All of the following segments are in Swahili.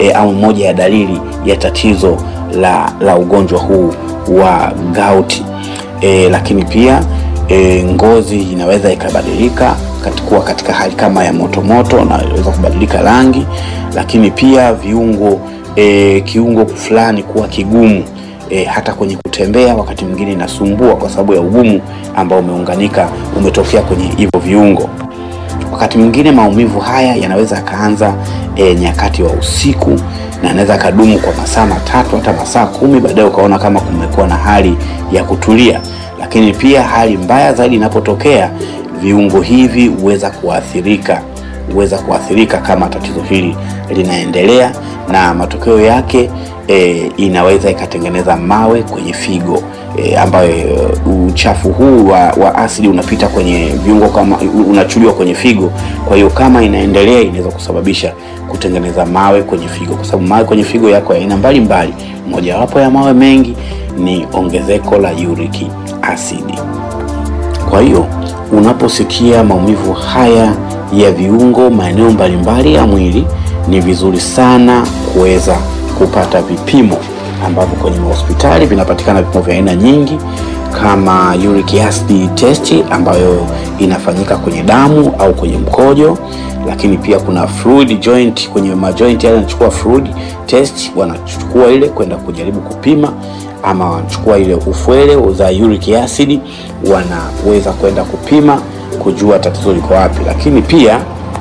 e, au moja ya dalili ya tatizo la, la ugonjwa huu wa gauti e, lakini pia e, ngozi inaweza ikabadilika kuwa katika hali kama ya motomoto na inaweza kubadilika rangi, lakini pia viungo e, kiungo fulani kuwa kigumu e, hata kwenye kutembea wakati mwingine inasumbua kwa sababu ya ugumu ambao umeunganika umetokea kwenye hivyo viungo. Wakati mwingine maumivu haya yanaweza yakaanza e, nyakati wa usiku na anaweza akadumu kwa masaa matatu hata masaa kumi, baadaye ukaona kama kumekuwa na hali ya kutulia. Lakini pia hali mbaya zaidi inapotokea, viungo hivi huweza kuathirika huweza kuathirika kama tatizo hili linaendelea, na matokeo yake e, inaweza ikatengeneza mawe kwenye figo e, ambayo uchafu huu wa, wa asidi unapita kwenye viungo kama unachuliwa kwenye figo. Kwa hiyo kama inaendelea inaweza kusababisha kutengeneza mawe kwenye figo, kwa sababu mawe kwenye figo yako aina mbalimbali. Mojawapo ya mawe mengi ni ongezeko la uric acid. Kwa hiyo unaposikia maumivu haya ya viungo maeneo mbalimbali ya mwili, ni vizuri sana kuweza kupata vipimo ambavyo kwenye hospitali vinapatikana vipimo vya aina nyingi kama uric acid test ambayo inafanyika kwenye damu au kwenye mkojo, lakini pia kuna fluid joint, kwenye majoint yale wanachukua fluid test, wanachukua ile kwenda kujaribu kupima, ama wanachukua ile ufwele za uric acid, wanaweza kwenda kupima kujua tatizo liko wapi, lakini pia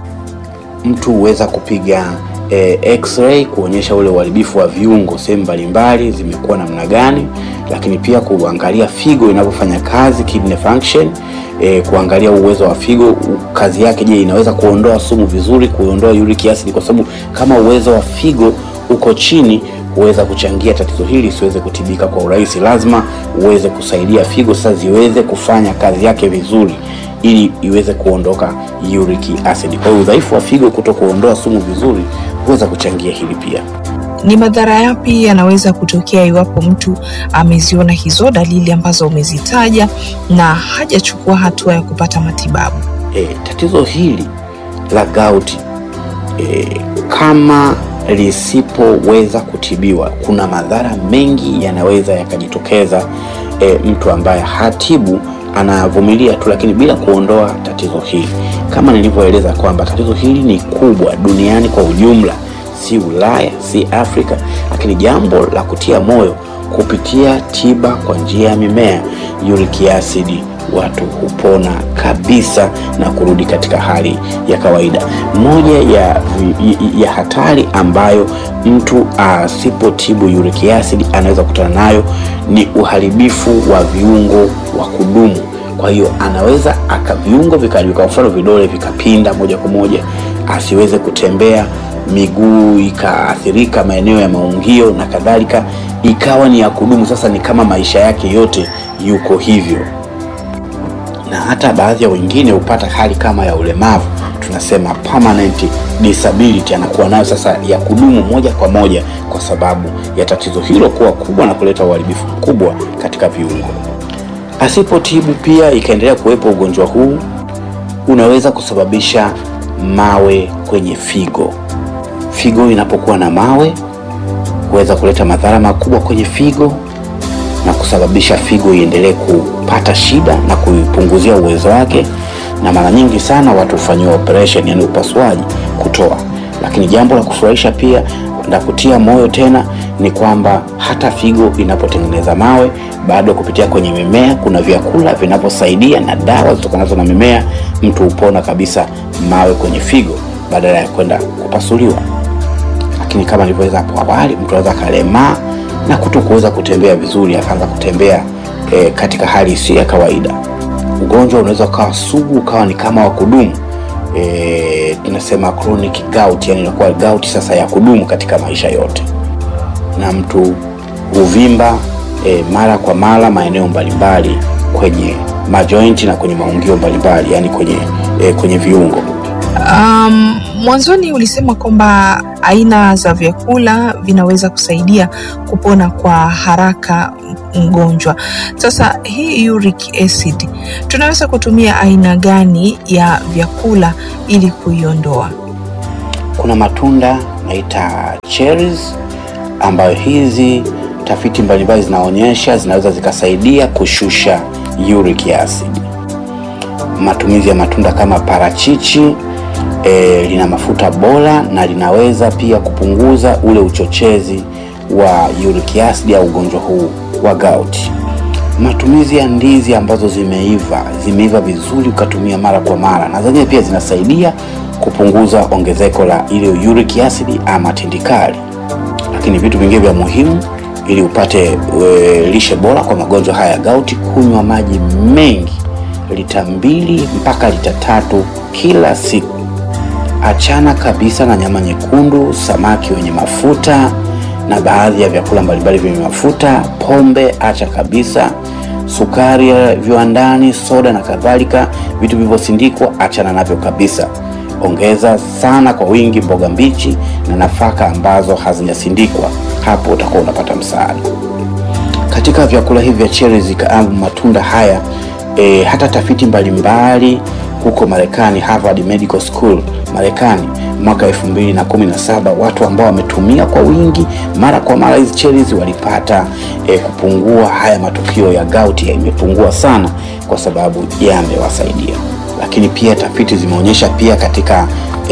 mtu huweza kupiga e, x-ray kuonyesha ule uharibifu wa viungo sehemu mbalimbali zimekuwa namna gani, lakini pia kuangalia figo inavyofanya kazi, kidney function e, kuangalia uwezo wa figo kazi yake, je, inaweza kuondoa sumu vizuri, kuondoa uric acid, kwa sababu kama uwezo wa figo uko chini huweza kuchangia tatizo hili siweze kutibika kwa urahisi. Lazima uweze kusaidia figo sasa ziweze kufanya kazi yake vizuri ili iweze kuondoka uric acid. Kwa hiyo udhaifu wa figo kuto kuondoa sumu vizuri huweza kuchangia hili pia. Ni madhara yapi yanaweza kutokea iwapo mtu ameziona hizo dalili ambazo umezitaja na hajachukua hatua ya kupata matibabu? E, tatizo hili la gauti e, kama lisipoweza kutibiwa, kuna madhara mengi yanaweza yakajitokeza. E, mtu ambaye hatibu anavumilia tu, lakini bila kuondoa tatizo hili. Kama nilivyoeleza kwamba tatizo hili ni kubwa duniani kwa ujumla, si Ulaya, si Afrika, lakini jambo la kutia moyo, kupitia tiba kwa njia ya mimea, uric acid watu hupona kabisa na kurudi katika hali ya kawaida. Moja ya, ya hatari ambayo mtu asipotibu uric acid anaweza kukutana nayo ni uharibifu wa viungo wa kudumu. Kwa hiyo anaweza aka viungo vikaharibika, kwa mfano vidole vikapinda moja kwa moja, asiweze kutembea, miguu ikaathirika, maeneo ya maungio na kadhalika, ikawa ni ya kudumu. Sasa ni kama maisha yake yote yuko hivyo na hata baadhi ya wengine hupata hali kama ya ulemavu, tunasema permanent disability, anakuwa nayo sasa ya kudumu moja kwa moja, kwa sababu ya tatizo hilo kuwa kubwa na kuleta uharibifu mkubwa katika viungo. Asipotibu pia ikaendelea kuwepo ugonjwa huu, unaweza kusababisha mawe kwenye figo. Figo inapokuwa na mawe huweza kuleta madhara makubwa kwenye figo na kusababisha figo iendelee kupata shida na kuipunguzia uwezo wake, na mara nyingi sana watu hufanyiwa operation, yani upasuaji kutoa. Lakini jambo la kufurahisha pia na kutia moyo tena ni kwamba hata figo inapotengeneza mawe, bado kupitia kwenye mimea, kuna vyakula vinavyosaidia na dawa zitokanazo na mimea, mtu hupona kabisa mawe kwenye figo badala ya kwenda kupasuliwa. Lakini kama nilivyoeleza hapo awali, mtu anaweza kalemaa na kuto kuweza kutembea vizuri, akaanza kutembea e, katika hali isiyo ya kawaida. Ugonjwa unaweza ukawa sugu, ukawa ni kama wa kudumu e, tunasema chronic gout, yani inakuwa gout sasa ya kudumu katika maisha yote, na mtu huvimba e, mara kwa mara maeneo mbalimbali kwenye majointi na kwenye maungio mbalimbali, yani kwenye, e, kwenye viungo. Um, mwanzoni ulisema kwamba aina za vyakula vinaweza kusaidia kupona kwa haraka mgonjwa. Sasa hii uric acid tunaweza kutumia aina gani ya vyakula ili kuiondoa? kuna matunda naita cherries, ambayo hizi tafiti mbalimbali zinaonyesha zinaweza zikasaidia kushusha uric acid. Matumizi ya matunda kama parachichi e, lina mafuta bora na linaweza pia kupunguza ule uchochezi wa uric acid au ugonjwa huu wa gout. Matumizi ya ndizi ambazo zimeiva zimeiva vizuri ukatumia mara kwa mara, na zenyewe pia zinasaidia kupunguza ongezeko la ile uric acid ama tindikali. Lakini vitu vingine vya muhimu ili upate e, lishe bora kwa magonjwa haya ya gout, kunywa maji mengi, lita mbili mpaka lita tatu kila siku. Achana kabisa na nyama nyekundu, samaki wenye mafuta na baadhi ya vyakula mbalimbali vyenye mafuta. Pombe acha kabisa, sukari ya viwandani, soda na kadhalika, vitu vilivyosindikwa achana navyo kabisa. Ongeza sana kwa wingi mboga mbichi na nafaka ambazo hazijasindikwa, hapo utakuwa unapata msaada katika vyakula hivi vya cherries kama matunda haya. E, hata tafiti mbalimbali huko Marekani, Harvard Medical School Marekani mwaka 2017 watu ambao wametumia kwa wingi mara kwa mara hizi cherries walipata e, kupungua haya matukio ya gout imepungua sana kwa sababu yamewasaidia. Lakini pia tafiti zimeonyesha pia katika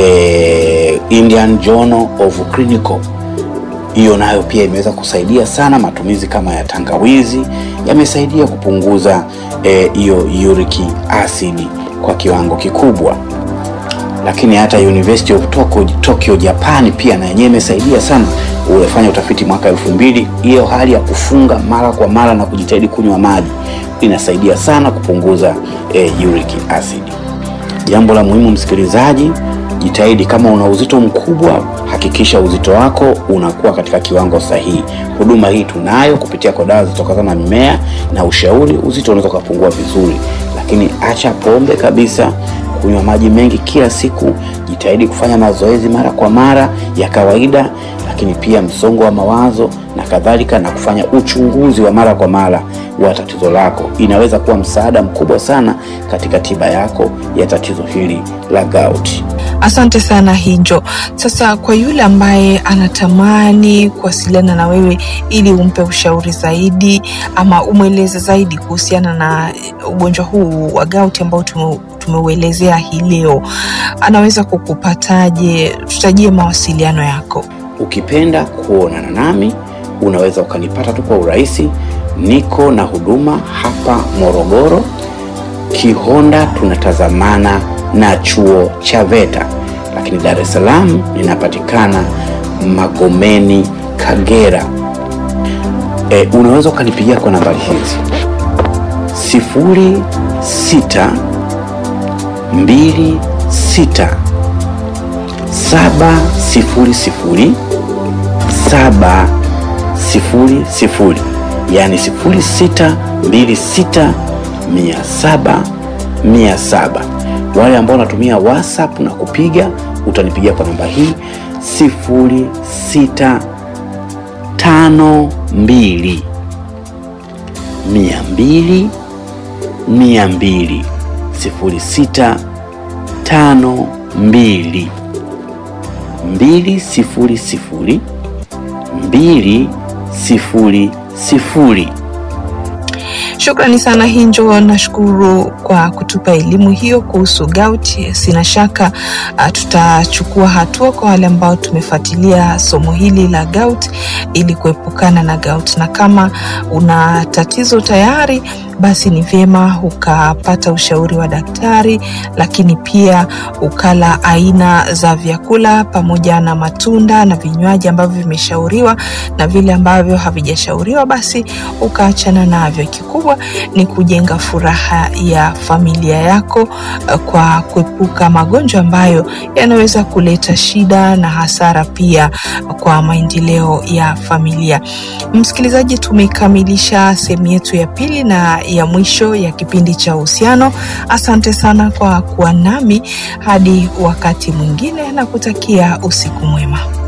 e, Indian Journal of Clinical hiyo nayo pia imeweza kusaidia sana. Matumizi kama ya tangawizi yamesaidia kupunguza hiyo e, uric acid kwa kiwango kikubwa. Lakini hata University of Tokyo, Tokyo Japan pia na yenyewe imesaidia sana. Ulifanya utafiti mwaka elfu mbili. Hiyo hali ya kufunga mara kwa mara na kujitahidi kunywa maji inasaidia sana kupunguza e, uric acid. Jambo la muhimu msikilizaji, jitahidi kama una uzito mkubwa, hakikisha uzito wako unakuwa katika kiwango sahihi. Huduma hii tunayo kupitia kwa dawa zitokana na mimea na ushauri, uzito unaweza kupungua vizuri. Lakini acha pombe kabisa, kunywa maji mengi kila siku, jitahidi kufanya mazoezi mara kwa mara ya kawaida, lakini pia msongo wa mawazo na kadhalika, na kufanya uchunguzi wa mara kwa mara wa tatizo lako inaweza kuwa msaada mkubwa sana katika tiba yako ya tatizo hili la gout. Asante sana Hinjo. Sasa kwa yule ambaye anatamani kuwasiliana na wewe ili umpe ushauri zaidi ama umweleze zaidi kuhusiana na ugonjwa huu wa gout ambao tume, tumeuelezea hii leo, anaweza kukupataje? Tutajie mawasiliano yako. Ukipenda kuonana nami unaweza ukanipata tu kwa urahisi. Niko na huduma hapa Morogoro, Kihonda, tunatazamana na chuo cha VETA, lakini Dar es Salaam ninapatikana Magomeni, Kagera. E, unaweza ukanipigia kwa nambari hizi sifuri sita mbili sita saba sifuri sifuri saba sifuri sifuri, yaani sifuri sita mbili sita mia saba mia saba. Wale ambao wanatumia WhatsApp na kupiga utanipigia kwa namba hii sifuri sita tano mbili mia mbili mia mbili sifuri sita tano mbili mbili sifuri sifuri mbili sifuri sifuri. Shukrani sana Hinjo, nashukuru kwa kutupa elimu hiyo kuhusu gout. Sina shaka uh, tutachukua hatua kwa wale ambao tumefuatilia somo hili la gout ili kuepukana na gout, na kama una tatizo tayari basi ni vyema ukapata ushauri wa daktari, lakini pia ukala aina za vyakula pamoja na matunda na vinywaji ambavyo vimeshauriwa na vile ambavyo havijashauriwa, basi ukaachana navyo. Kikubwa ni kujenga furaha ya familia yako kwa kuepuka magonjwa ambayo yanaweza kuleta shida na hasara pia kwa maendeleo ya familia. Msikilizaji, tumekamilisha sehemu yetu ya pili na ya mwisho ya kipindi cha uhusiano. Asante sana kwa kuwa nami hadi wakati mwingine, na kutakia usiku mwema.